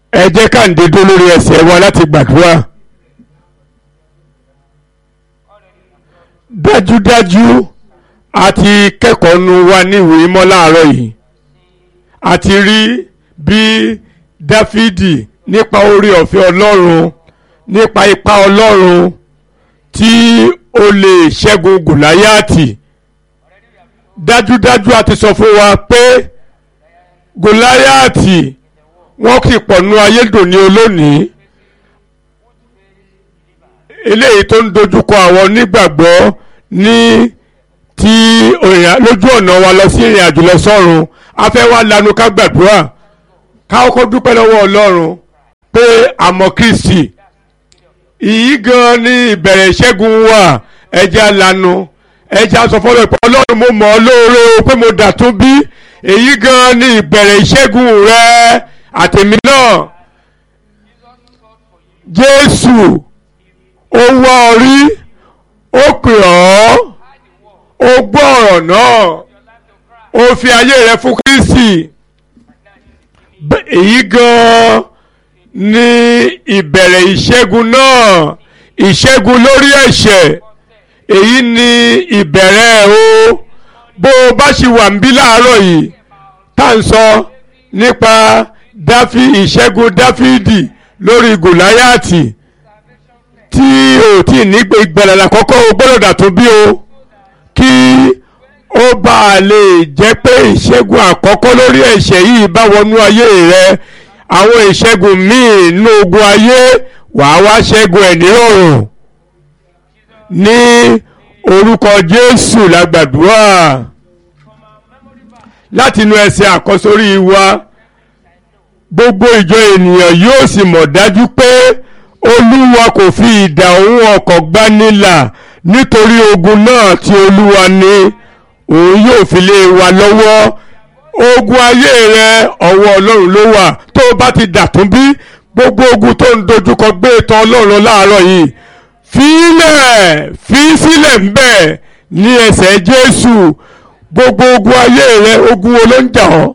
ẹ jẹ́ ká ń dédó lórí ẹsẹ̀ wa láti gbàdúrà dájúdájú a ti kẹ́kọ̀ọ́ nu wa níwèé mọ́ láàárọ̀ yìí a ti rí bí dáfídì nípa orí ọ̀fẹ́ ọlọ́run nípa ipá ọlọ́run tí ó lè ṣẹ́gun gòláyàtì dájúdájú a ti sọ fún wa pé gòláyàtì wọ́n kì pọ̀ nú ayédòní olónìí eléyìí tó ń dojúkọ àwọn onígbàgbọ́ ní ti lójú ọ̀nà wa lọ sí ìrìn àjò lọ sọ́run a fẹ́ wá lanu ká gbàdúrà ká kọ́kọ́ dúpẹ́ lọ́wọ́ ọlọ́run pé àmọ́ kristi ìyí gan ni ìbẹ̀rẹ̀ ìṣẹ́gun wa ẹja lanu ẹja sọ fọlọ́ pé ọlọ́run mo mọ̀ ọ́ lóore o pé mo dà tún bí èyí gan ni ìbẹ̀rẹ̀ ìṣẹ́gun rẹ àtẹ̀mí náà jésù ó wá ọ rí ó pè ọ́ ó gbọ́ ọ̀rọ̀ náà ó fi ayé rẹ fún kristi èyí gan ni ìbẹ̀rẹ̀ ìṣẹ́gun náà ìṣẹ́gun lórí ẹ̀ṣẹ̀ èyí ni ìbẹ̀rẹ̀ o bó o bá ṣì wà ń bí láàárọ̀ yìí tá à ń sọ nípa dáfí ìṣẹ́gun dáfídì lórí gòláyàtì tí o tí ní ìgbàlà àkọ́kọ́ o gbọ́dọ̀ dàtún bí o kí ó bá a lè jẹ́ pé ìṣẹ́gun àkọ́kọ́ lórí ẹ̀ṣẹ̀ yìí bá wọnú ayé rẹ àwọn ìṣẹ́gun míì nínú ogun ayé wàá wá ṣẹ́gun ẹ̀ nírọ̀rùn ní orúkọ Jésù lágbàdúrà láti inú ẹsẹ̀ àkọ́sórí wa gbogbo ìjọ ènìyàn yóò sì mọ̀ dájú pé olúwa kò fi idà òun ọkọ̀ gbanilà nítorí ogun náà tí olúwa ní òun yóò fi lé wa lọ́wọ́ ogun ayé rẹ ọwọ́ ọlọ́run ló wà tó o bá ti dàtún bí gbogbo ogun tó ń dojúkọ gbé tán ọlọ́run láàárọ̀ yìí fílẹ̀ fi sílẹ̀ ń bẹ̀ ní ẹsẹ̀ jésù gbogbo ogun ayé rẹ ogun wo ló ń jà ọ́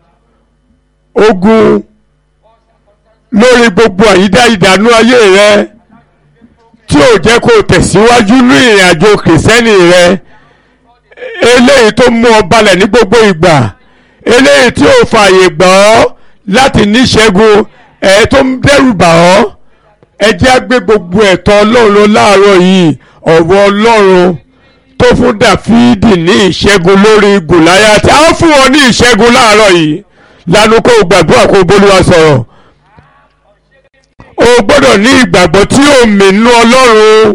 ogun lórí gbogbo àyídá ìdánú ayé rẹ tí ò jẹ́ kó o tẹ̀síwájú ní ìrìn àjò kìrìsẹ́nì rẹ eléyìí tó mú ọ balẹ̀ ní gbogbo ìgbà eléyìí tí ò fààyè gbà ọ́ láti níṣẹ́gun ẹ̀ tó ń dẹ́rù bà ọ́ ẹ jẹ́ á gbé gbogbo ẹ̀tọ́ ọlọ́run láàárọ̀ yìí ọ̀rọ̀ ọlọ́run tó fún dàfídì ní ìṣẹ́gun lórí gòláyátì á fún ọ ní ìṣẹ́gun láàárọ̀ yìí lanu kó o gbàdúrà kó o bólúwa sọ̀rọ̀ o gbọ́dọ̀ ní ìgbàgbọ́ tí ó mìínú ọlọ́run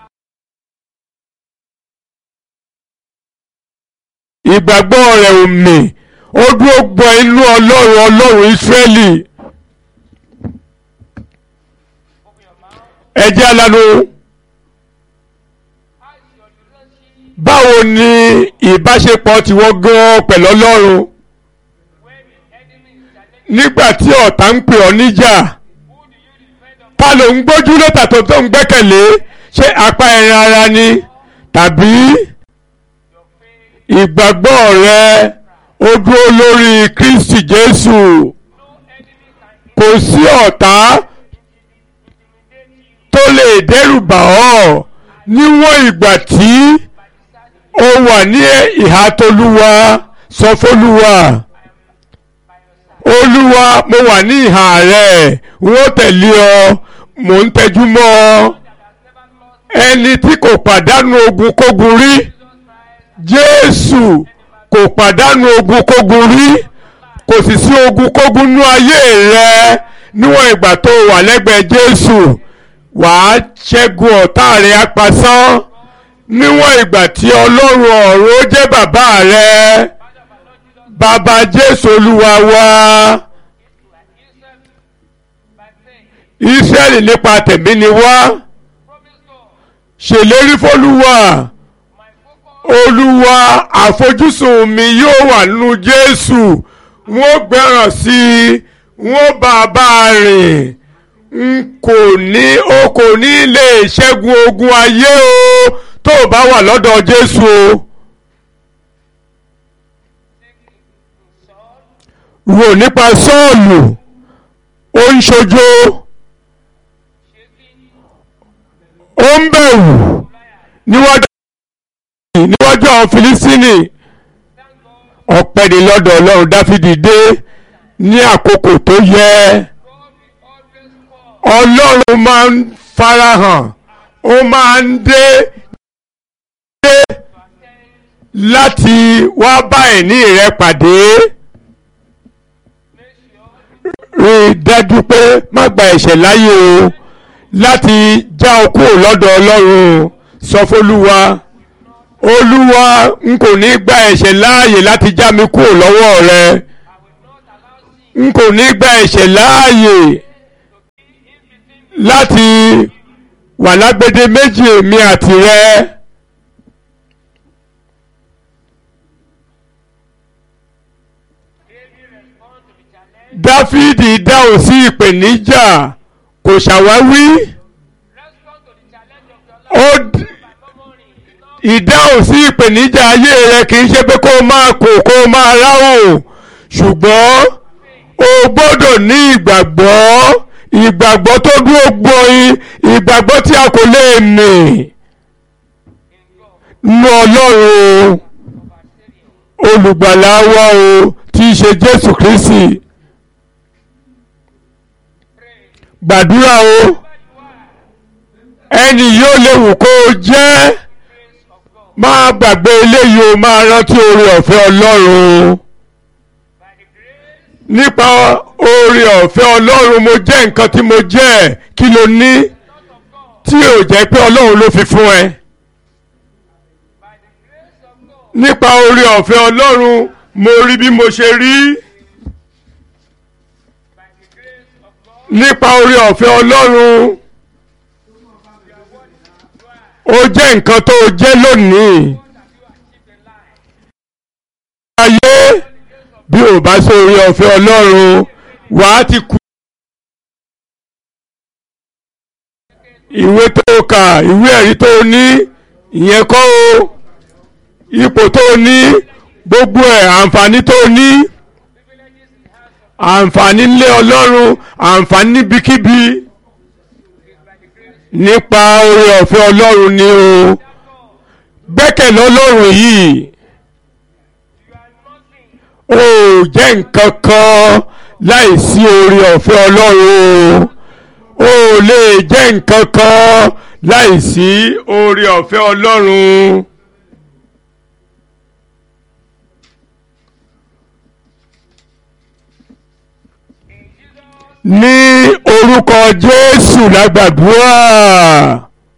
ìgbàgbọ́ rẹ̀ ò mì ó dúró gbọ́ inú ọlọ́run ọlọ́run ìsírẹ́lì ẹjẹ́ alanu báwo ni ìbáṣepọ̀ tiwọn gan pẹ̀lú ọlọ́run nígbà tí ọ̀tá ń pè ọ́ níjà ta ló ń gbójú lọ́tà tó tó ń gbẹ́kẹ̀lé ṣé apá ẹran ara ni tàbí ìgbàgbọ́ rẹ ó dúró lórí Kristi Jésù kò sí ọ̀tá tó lè dẹ́rù bà ọ́ níwọ̀n ìgbà tí ó wà ní ìhà tolúwa sọ fólúwa olúwa mo wà ní ìhà rẹ̀ wọ́n tẹ̀lé ọ mò ń tẹjú mọ́ ọ ẹni tí kò pàdánù ogun kógun rí jésù kò pàdánù ogun kógun rí kò sì sí ogun kógun nú ayé rẹ níwọ̀n ìgbà tó wà lẹ́gbẹ̀ẹ́ jésù wàá ṣẹ́gun ọ̀tá rẹ̀ apasán níwọ̀n ìgbà tí ọlọ́run ọ̀run ó jẹ́ bàbá rẹ bàbá jésù olúwa wa israẹli nípa tẹ̀mí ni wá ṣèlérí fọlúwa olúwa àfojúsùn mi yóò wà nínú jésù wọ́n gbẹ́ràn sí i wọ́n bá a bá a rìn n kò ní o kò ní lè ṣẹ́gun ogun ayé o tó o bá wà lọ́dọ̀ jésù o. rò nípa sọ́ọ̀lù ó ń ṣojo ó ń bẹ̀rù níwájú níwájú àwọn Fílístínì ọpẹ́ ni lọ́dọ̀ Ọlọ́run Dáfídì dé ní àkókò tó yẹ Ọlọ́run máa ń farahàn ó máa ń dé dé láti wá bá ẹ̀ní rẹ pàdé rí i dájú pé má gba ẹ̀ṣẹ̀ láyé o láti já o kúrò lọ́dọ̀ Ọlọ́run sọ fÓlúwa Olúwa n kò ní gba ẹ̀ṣẹ̀ láàyè láti já mi kúrò lọ́wọ́ rẹ n kò ní gba ẹ̀ṣẹ̀ láàyè láti wà lágbede méjì èmi àti rẹ. Dáfídì dáhùn sí ìpèníjà kò ṣàwáwí ó ìdáhùn sí ìpèníjà ayé rẹ kì í ṣe pé kó o máa kó kó o máa ráhùn ṣùgbọ́n o gbọ́dọ̀ ní ìgbàgbọ́ ìgbàgbọ́ tó dúró gbọ́in ìgbàgbọ́ tí a kò lè mì nínú Ọlọ́run olùgbàlà wa o tí í ṣe Jésù Kristi gbàdúrà o ẹni yóò léwu kó o jẹ́ máa gbàgbé eléyìí o máa rántí oore ọ̀fẹ́ Ọlọ́run nípa oore ọ̀fẹ́ Ọlọ́run mo jẹ́ nǹkan tí mo jẹ́ kí ló ní tí ò jẹ́ pé Ọlọ́run ló fi fún ẹ nípa oore ọ̀fẹ́ Ọlọ́run mo rí bí mo ṣe rí nípa oore ọ̀fẹ́ Ọlọ́run ó jẹ́ nǹkan tó o jẹ́ lónìí ayé bí ò bá sí oore ọ̀fẹ́ Ọlọ́run wàá ti kú. ìwé tó kà ìwé ẹ̀rí tó ní ìyẹn kọ́ o ipò tó ní gbogbo ẹ̀ àǹfààní tó ní àǹfààní ńlẹ̀ Ọlọ́run àǹfààní níbikíbi nípa oore ọ̀fẹ́ Ọlọ́run ni o gbẹ́kẹ̀lé Ọlọ́run yìí ó jẹ́ nǹkan kan láìsí oore ọ̀fẹ́ Ọlọ́run o ó lè jẹ́ nǹkan kan láìsí oore ọ̀fẹ́ Ọlọ́run. ní orúkọ Jésù lágbàdúrà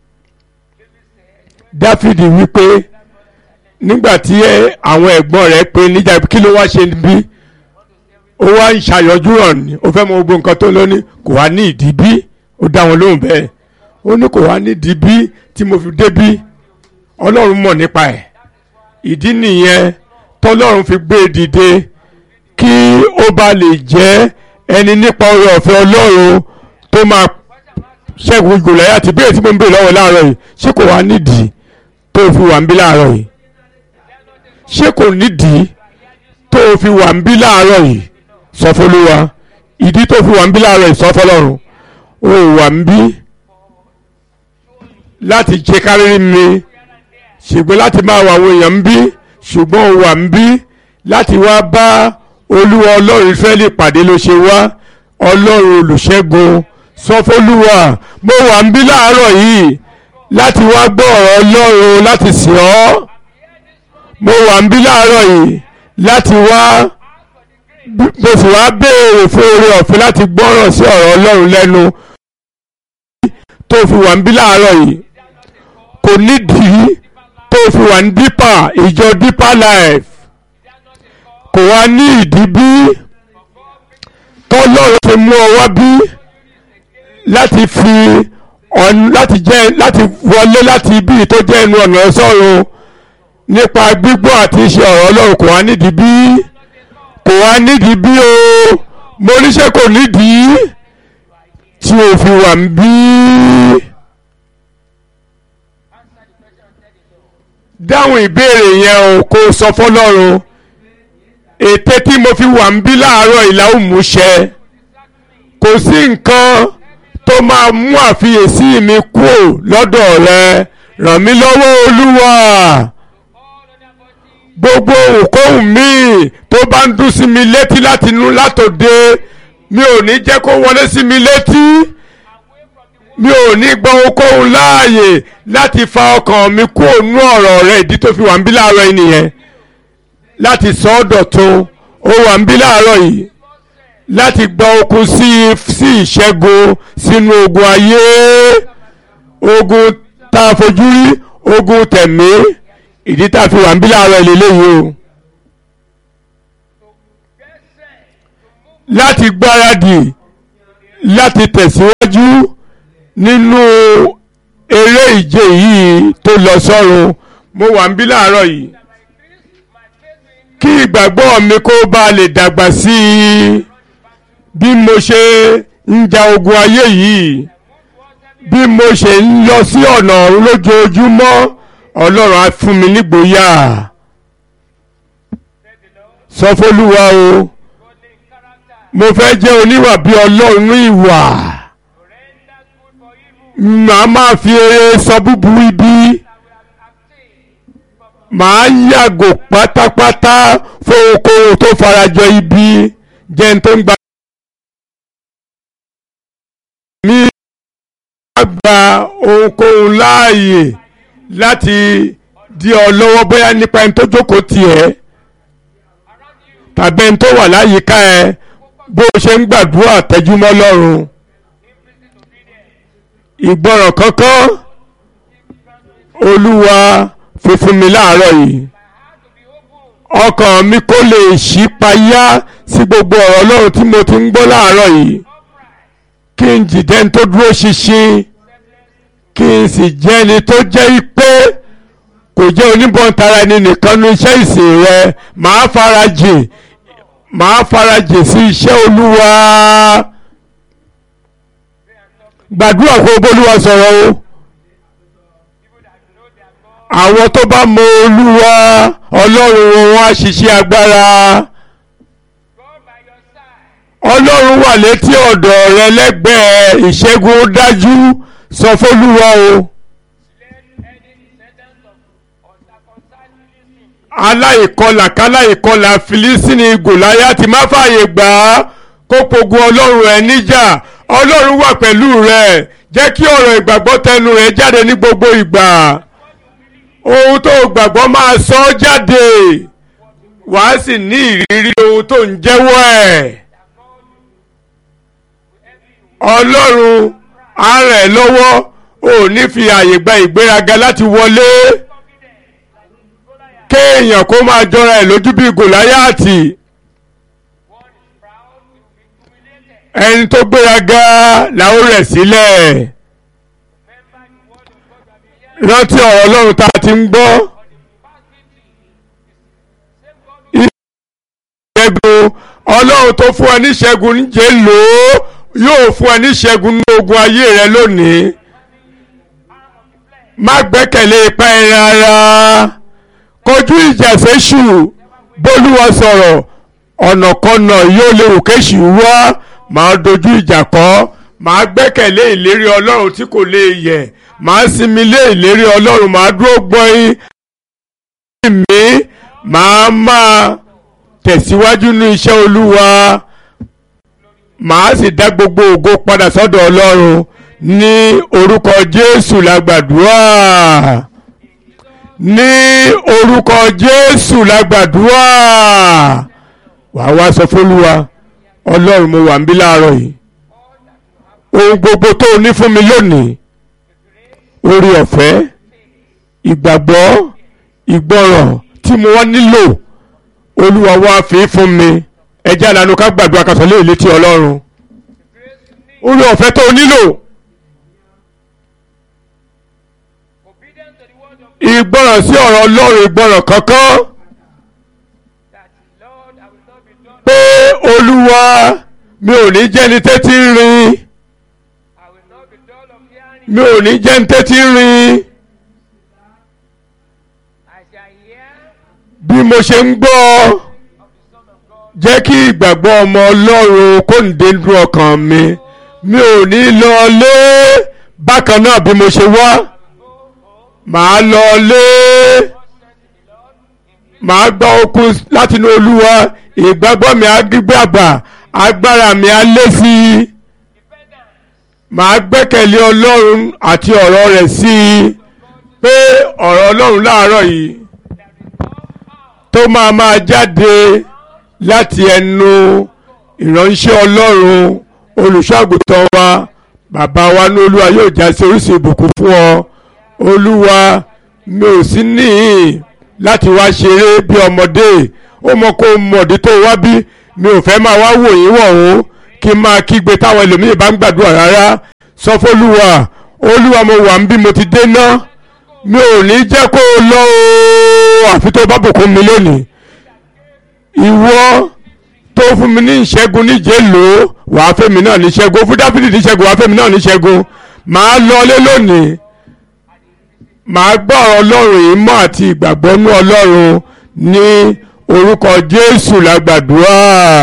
Dáfídì wípé nígbà tí àwọn ẹ̀gbọ́n rẹ̀ pé níjà kí ló wá ṣe bí ó wá ń ṣàyọjú hàn ní ó fẹ́ mọ gbogbo nǹkan tó lóní kò wá ní ìdí bí ó dá wọn lóhùn bẹ́ẹ̀ ó ní kò wá ní ìdí bí tí mo fi dé bí Ọlọ́run mọ̀ nípa ẹ̀ ìdí nìyẹn tọ́lọ́run fi gbé e dìde kí ó bá lè jẹ́ ẹni nípa oore ọ̀fẹ́ ọlọ́run tó máa ṣẹ́gun Gòláyátì àti bẹ́ẹ̀ tí mo ń bèèrè lọ́wọ́ láàárọ̀ yìí ṣé kò wá nídìí tó fi wà ń bí láàárọ̀ yìí ṣé kò nídìí tó fi wà ń bí láàárọ̀ yìí sọ fọlọ́wà ìdí tó fi wà ń bí láàárọ̀ yìí sọ fọlọ́run ó wà ń bí láti jẹ kárí mi ṣùgbọ́n láti máa wà àwọn èèyàn ń bí ṣùgbọ́n ó wà ń bí láti wá bá olúwa ọlọ́run ìfẹ́lẹ́ pàdé ló ṣe wá ọlọ́run olùṣẹ́gun sọfọlúwa mo wà ń bí láàárọ̀ yìí láti wá gbọ́ ọ̀rọ̀ ọlọ́run láti sìn ọ́ mo wà ń bí láàárọ̀ yìí láti wá mo sì wá béèrè fún oore ọ̀fẹ́ láti gbọ́ràn sí ọ̀rọ̀ ọlọ́run lẹ́nu tó fi wà ń bí láàárọ̀ yìí kò nídìí tó fi wà ń dípà ìjọ dípà life kò wá ní ìdí bí tọ́lọ́run ti mú ọ wá bí láti fi láti jẹ́ láti wọlé láti ibi tó jẹ́ ẹnu ọ̀nà sọ́run nípa gbígbọ́ àti iṣẹ́ ọ̀rọ̀ ọlọ́run kò wá nídìí bí kò wá nídìí bí o mo níṣẹ́ kò nídìí tí o fi wà ń bí. dáhùn ìbéèrè yẹn o kó o sọ fọlọ́run ète tí mo fi wà ń bí láàárọ̀ ìlà òmùṣẹ kò sí nǹkan tó máa mú àfiyèsí mi kúrò lọ́dọ̀ rẹ ràn mí lọ́wọ́ olúwa gbogbo òkóhùn mi tó bá ń dún sí mi létí láti inú látòde mi ò ní jẹ́ kó wọlé sí mi létí mi ò ní gbọ́ ohunkóhun láàyè láti fa ọkàn mi kúrò nú ọ̀rọ̀ rẹ ìdí tó fi wà ń bí láàárọ̀ yìí nìyẹn láti sọ ọ́ dọ̀tun ó wà ń bí láàárọ̀ yìí láti gba okun sí sí ìṣẹ́gun sínú ogun ayé ogun tá a fojú rí ogun tẹ̀mí ìdí tá a fi wà ń bí láàárọ̀ ìlélẹ́yìí o. láti gbáradì láti tẹ̀síwájú nínú eré ìje yìí tó lọ sọ́run mo wà ń bí láàárọ̀ yìí kí ìgbàgbọ́ mi kó bá lè dàgbà sí i bí mo ṣe ń ja ogun ayé yìí bí mo ṣe ń lọ sí ọ̀nà ọ̀run lójoojúmọ́ ọlọ́run á fún mi nígboyà sọ fólúwa o mo fẹ́ jẹ́ oníwà bí ọlọ́run ìwà màá máa fi eré sọ búburú ibi màá yàgò pátápátá fún ohunkóhun tó farajọ ibi jẹ́ n tó ń gba. mi máa gba ohunkóhun láàyè láti di ọ lọ́wọ́ bóyá nípa ẹni tó jókòó tiẹ̀ tàbí ẹni tó wà láyìíká ẹ bó o ṣe ń gbàdúrà tẹjúmọ́ lọ́rùn ìgbọràn kankan olúwa fi fún mi láàárọ̀ yìí ọkàn mi kó lè ṣí payá sí gbogbo ọ̀rọ̀ ọlọ́run tí mo ti ń gbọ́ láàárọ̀ yìí kí n jìdẹ́ ní tó dúró ṣinṣin kí n sì jẹ́ ẹni tó jẹ́ pé kò jẹ́ oníbọ̀ntara ẹni nìkan ní iṣẹ́ ìsìn rẹ màá farajìn màá farajìn sí iṣẹ́ olúwa gbàdúrà kó bólúwa sọ̀rọ̀ o àwọn tó bá mọ olúwa ọlọ́run wọn á ṣiṣẹ́ agbára ọlọ́run wà létí ọ̀dọ̀ rẹ lẹ́gbẹ̀ẹ́ ìṣẹ́gun dájú sọ fólúwa o. aláìkọlà káláìkọlà filisini gòláyàtì má fààyè gbà á kó pogun ọlọ́run ẹ níjà ọlọ́run wà pẹ̀lú rẹ jẹ́ kí ọ̀rọ̀ ìgbàgbọ́ tẹnu rẹ jáde ní gbogbo ìgbà ohun tó gbàgbọ́ máa sọ ọ́ jáde wàá sì ní ìrírí ohun tó ń jẹ́wọ́ ẹ̀ ọlọ́run á rẹ̀ lọ́wọ́ ò ní fi àyè gba ìgbéraga láti wọlé kéèyàn kó máa jọra ẹ̀ lójú bíi gòláyàtì ẹni tó gbéraga làwọn rẹ̀ sílẹ̀ rántí ọ̀rọ̀ ọlọ́run tá a ti ń gbọ́ ìṣẹ́gun ọlọ́run tó fún ẹ níṣẹ́gun níjẹ́ lò ó yóò fún ẹ níṣẹ́gun ní ogun ayé rẹ lónìí má gbẹ́kẹ̀lé ipá ẹran ara kojú ìjà séṣù bólúwa sọ̀rọ̀ ọ̀nàkọ́nà yóò léwu kéṣù wá máa dojú ìjà kọ́ máa gbẹ́kẹ̀lé ìlérí ọlọ́run tí kò lè yẹ̀ máa sinmi lé ìlérí ọlọ́run máa dúró gbọ́n mi máa máa tẹ̀síwájú ní iṣẹ́ olúwa màá sì dá gbogbo ògo padà sọ́dọ̀ ọlọ́run ní orúkọ jésù la gbàdúrà ní orúkọ jésù la gbàdúrà wàá wá sọ fólúwa ọlọ́run mo wà ń bí láàárọ̀ yìí ohun gbogbo tó o ní fún mi lónìí orí ọ̀fẹ́ ìgbàgbọ́ ìgbọràn tí mo wá nílò olúwa wá fi fún mi ẹjẹ́ àlànà ká gbàdúrà ká sọ léèlé tí ọlọ́run orí ọ̀fẹ́ tó o nílò ìgbọràn sí ọ̀rọ̀ ọlọ́run ìgbọràn kankan pé olúwa mi ò ní jẹ́ni tẹ́tí ń rin mi ò ní jẹ́ni tẹ́tí ń rin bí mo ṣe ń gbọ́ jẹ́ kí ìgbàgbọ́ ọmọ ọlọ́run kó ń dé nínú ọkàn mi mi ò ní lọ lé bákan náà bí mo ṣe wá màá lọ lé màá gba okun láti inú olúwa ìgbàgbọ́ mi á gbígbàgbà agbára mi á lé sí i màá gbẹ́kẹ̀lé ọlọ́run àti ọ̀rọ̀ rẹ̀ sí i pé ọ̀rọ̀ ọlọ́run láàárọ̀ yìí tó máa máa jáde láti ẹnu ìránṣẹ́ ọlọ́run olùṣọ́àgùtàn wa bàbá wa ní olúwa yóò já sí orísun ìbùkún fún ọ olúwa mi ò sí níhìn láti wá ṣeré bí ọmọdé ó mọ kó mọ̀dí tó wá bí mi ò fẹ́ máa wá wò yín wọ̀hún kí n máa kígbe táwọn ẹlòmíì bá ń gbàdúrà rárá sọ fọlúwa olúwa mo wà ń bí mo ti dé ná mi ò ní jẹ́ kó o lọ o àfi tó bá bùkún mi lónìí ìwọ tó fún mi ní ìṣẹ́gun níjẹ́ lò ó wàá fẹ́mi náà ní ṣẹ́gun fún dáfídì ní ṣẹ́gun wàá fẹ́mi náà ní ṣẹ́gun màá lọlé lónìí màá gbọ́ ọ̀rọ̀ ọlọ́run yìí mọ́ àti ìgbàgbọ́ nú ọlọ́run ní orúkọ jésù lágbàdúrà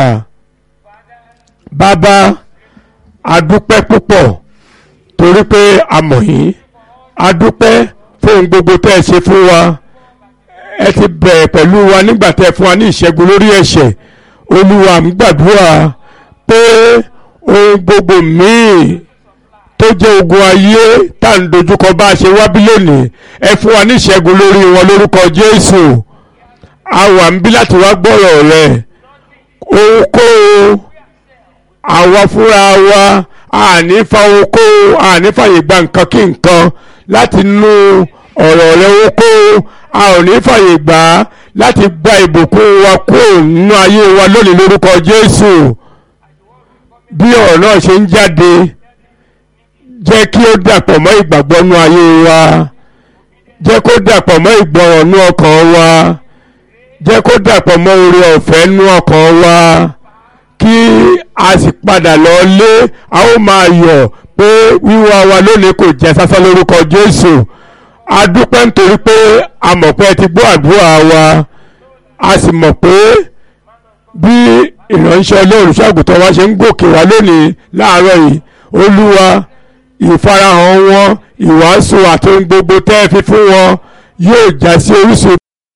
bàbá adúpẹ́ púpọ̀ torí pé a mọ̀ yín adúpẹ́ fún ohun gbogbo tẹ́ ẹ ṣe fún wa ẹ ti bẹ̀rẹ̀ pẹ̀lú wa nígbà tẹ́ ẹ fún wa ní ìṣẹ́gun lórí ẹ̀ṣẹ̀ olúwa ń gbàdúrà pé ohun gbogbo míì tó jẹ́ ogun ayé tá à ń dojúkọ bá a ṣe wá bí lónìí ẹ fún wa ní ìṣẹ́gun lórí wọn lórúkọ jésù a wà ń bí láti wá gbọ́rọ̀ rẹ ohunkóhun àwa fúnra wa àní fa ohunkóhun àní fàyè gba nǹkan kí nǹkan láti nú ọ̀rọ̀ rẹ ohunkóhun a ò ní fàyè gbà á láti gba ìbùkún wa kúrò nínú ayé wa lónìí lórúkọ jésù bí ọ̀rọ̀ náà ṣe ń jáde jẹ́ kí ó dàpọ̀ mọ́ ìgbàgbọ́ nú ayé wa jẹ́ kó dàpọ̀ mọ́ ìgbọràn nú ọkàn wa jẹ́ kó dàpọ̀ mọ́ oore ọ̀fẹ́ nú ọkàn wa kí a sì padà lọ lé a ó máa yọ̀ pé wíwá wa lónìí kò jẹ́ sásán lórúkọ Jésù a dúpẹ́ nítorí pé a mọ̀ pé ẹ ti gbọ́ àdúrà wa a sì mọ̀ pé bí ìránṣẹ́ Ọlọ́run ṣàgùtàn wa ṣe ń gòkè wá lónìí láàárọ̀ yìí Olúwa ìfarahàn wọn ìwàásù àti ohun gbogbo tẹ́ ẹ fi fún wọn yóò já sí orísun.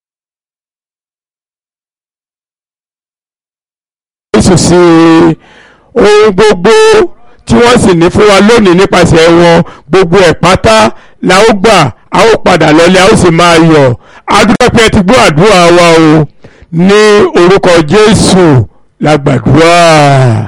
Jésù sí ohun gbogbo tí wọ́n sì ní fún wa lónìí nípasẹ̀ wọn gbogbo ẹ̀ pátá la ó gbà a ó padà lọlé a ó sì máa yọ̀ adúpẹ́ ti gbọ́ àdúrà wa o ní orúkọ Jésù la gbàdúrà.